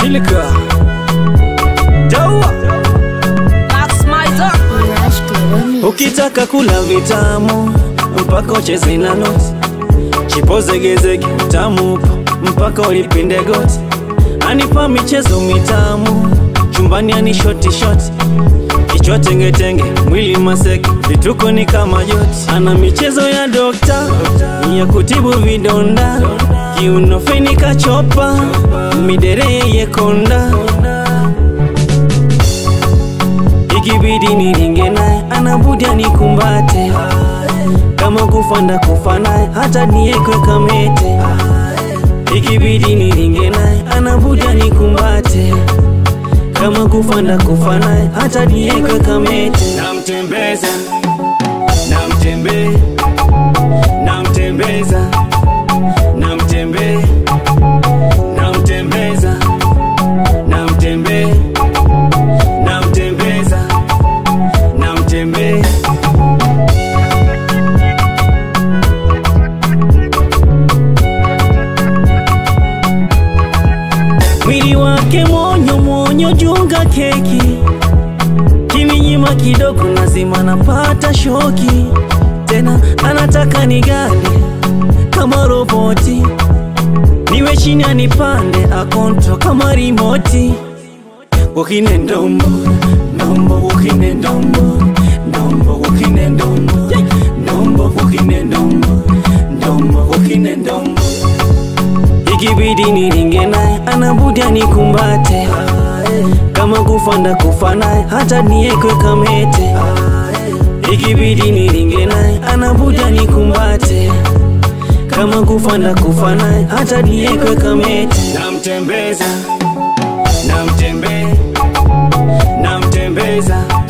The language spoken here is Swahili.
Shilika Dawa Max Mizer. Lush Global Ukitaka kula vitamu mpaka ucheze na noti, chipozegezege tamu upo mpaka ulipinde goti, anipa michezo mitamu chumbani, ani shoti shoti kichwa tengetenge, mwili maseke, vituko ni kama joti. Ana michezo ya dokta ya kutibu vidonda, kiuno feni kachopa, midere yeye konda ikibidi niringe naye anabudi anikumbate kama kufanda kufa naye hata niekwe kamete ikibidi niringe naye anabudi anikumbate kama kufanda kufa naye hata niekwe kamete namtembeza namtembe namtembeza namtembe namtembeza namtembe namtembeza namtembe mwili wake monyo monyo junga keki kiminyima kidogo lazima napata shoki tena anataka nigande kama roboti niwe chini anipande akonto kama rimoti Walking ndombo ndombo walking ndombo ndombo walking ndombo ndombo walking ndombo ndombo walking ndombo ikibidi niringe naye anabudi anikumbate kama kufanda kufa naye hata niekwe kamete ikibidi niringe naye anabudi anikumbate kama kufanda kufa naye hata niekwe kamete namtembeza namtembe namtembeza